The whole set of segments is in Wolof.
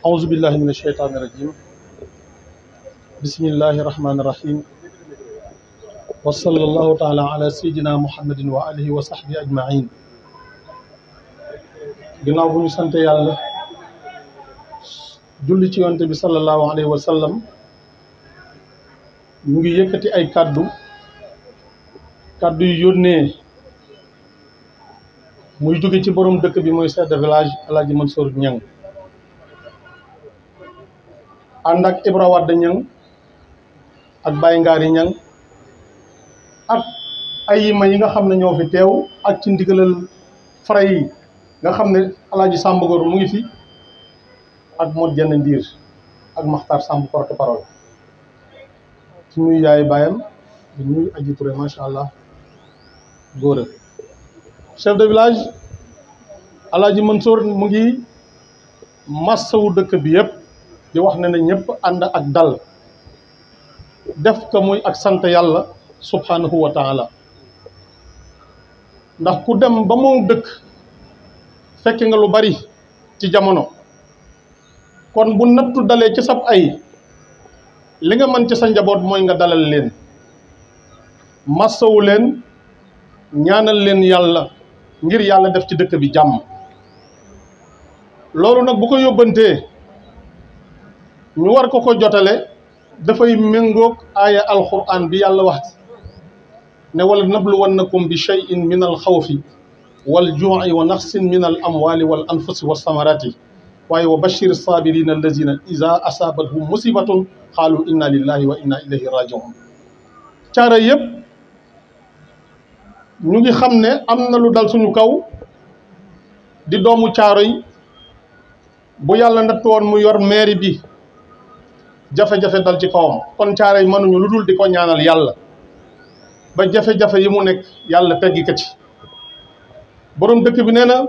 أعوذ بالله من الشيطان الرجيم بسم الله الرحمن الرحيم وصلى الله تعالى على سيدنا محمد وآله وصحبه أجمعين ginnaaw bu ñu sant yàlla julli ci yonte bi sallallahu alayhi wa sallam ñu ngi yëkkati ay kàddu kàddu yu yónnee muy jóge ci borom dëkk bi mooy chef de village El Hadj Mansour Niang ànd ak Ibra Wade Niang ak Baye Ngari Niang ak ay yima yi nga xam ne ñoo fi teew ak ci ndigalal fara yi nga xam ne El Hadj Samb Gor mu ngi fi ak Modou Dieng Ndiir ak Makhtar Samb porte parole ci ñuy yaay baayam di ñuy aji Touré macha allah góor chef de village El Hadj Mansour mu ngi massawu dëkk bi yëpp di wax ne na ñëpp ànd ak dal def ko muy ak sant yàlla subhanahu wa taala ndax ku dem ba moom dëkk fekke nga lu bari ci jamono kon bu nattu dalee ci sab ay li nga mën ci sa njaboot mooy nga dalal leen massawu leen ñaanal leen yàlla ngir yàlla def ci dëkk bi jàmm loolu nag bu ko yóbbantee ñu war ko ko jotale dafay méngoog aaya alquran bi yàlla wax ne wala nabluwannakum bi cheyin min al xawfi wal juuci wa naqsin min al amwali wal anfusi wa samarati waaye wa bashir sabirina allazina ida asaabathum musibatun qaalu inna lillahi wa inna ilayhi rajiun caara yëpp ñu ngi xam ne am na lu dal suñu kaw di doomu caaro yi bu yàlla nattu woon mu yor mairie bi jafe-jafe dal ci kawam kon caaro yi mënuñu lu dul di ko ñaanal yàlla ba jafe-jafe yi mu nekk yàlla teggi ko ci borom dëkk bi nee na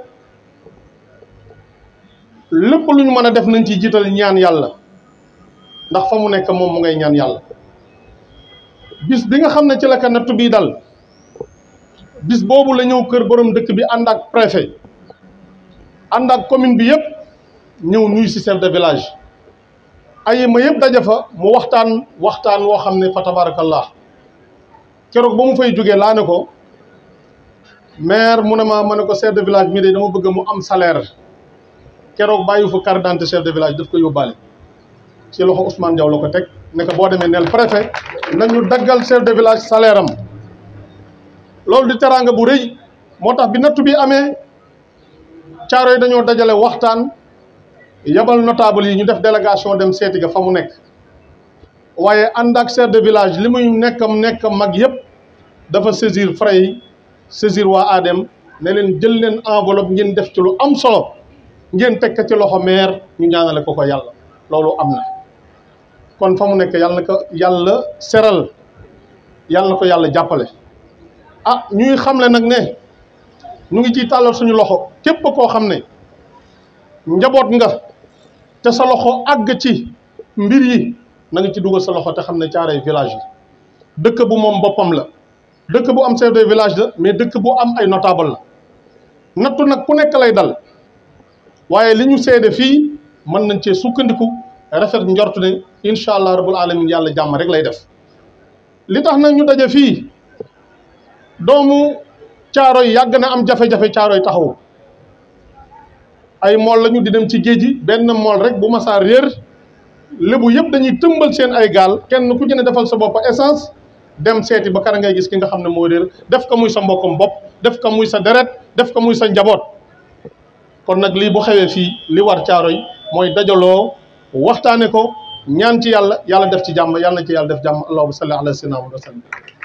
lépp lu ñu mën a def nañ ci jiital ñaan yàlla ndax fa mu nekk moom mu ngay ñaan yàlla bis bi nga xam ne ci la ka nattu bii dal bis boobu la ñëw kër borom dëkk bi ànd ak préfet ànd ak commune bi yëpp ñëw nuyu si chef de village ay ma yëpp daje fa mu waxtaan waxtaan woo xam ne fa tabarakallah keroog ba mu fay jógee laa ne ko maire mu ne ma ma ne ko chef de village mii de dama bëgg mu am salaire keroog bàyyi fa carte d'identité chef de village daf ko yóbbaale ci loxo Ousmane Diaw la ko teg ne ko boo demee neel préfet nañu daggal chef de village salaire am loolu di teraanga bu rëy moo tax bi nattu bi amee caaro yi dañoo dajale waxtaan yabal notable yi ñu def délégation dem seeti ga fa mu nekk waaye ànd ak chef de village li muy nekkam nekkam mag yëpp dafa saisir frais yi saisir waa ADEM ne leen jël leen enveloppe ngeen def ci lu am solo ngeen teg ko ci loxo maire ñu ñaanale ko ko yàlla loolu am na kon fa mu nekk yàlla na ko yàlla seral yàlla na ko yàlla jàppale ah ñuy xamle nag ne ñu ngi ciy tàllal suñu loxo képp koo xam ne njaboot nga te sa loxo àgg ci mbir yi na nga ci dugal sa loxo te xam ne caaray village yi dëkk bu moom boppam la dëkk bu am chef de village la mais dëkk bu am ay notable la nattu nag ku nekk lay dal waaye li ñu seede fii mën nañ cee sukkandiku rafet njort ne incha allah rabbul alamin yàlla jàmm rek lay def li tax nag ñu daje fii doomu caaro yi yàgg na am jafe-jafe caaro yi taxawu ay mool lañu di dem ci géej gi benn mool rek bu masaa réer lébu yëpp dañuy tëmbal seen ay gaal kenn ku ci ne defal sa bopp essence dem seeti ba kara ngay gis ki nga xam ne moo réer def ko muy sa mbokkum bopp def ko muy sa deret def ko muy sa njaboot kon nag lii bu xewee fii li war caaro yi mooy dajaloo waxtaane ko ñaan ci yàlla yàlla def ci jàmm yàlla na ci yàlla def jàmm allahumma salli ala sayyidina wa sallam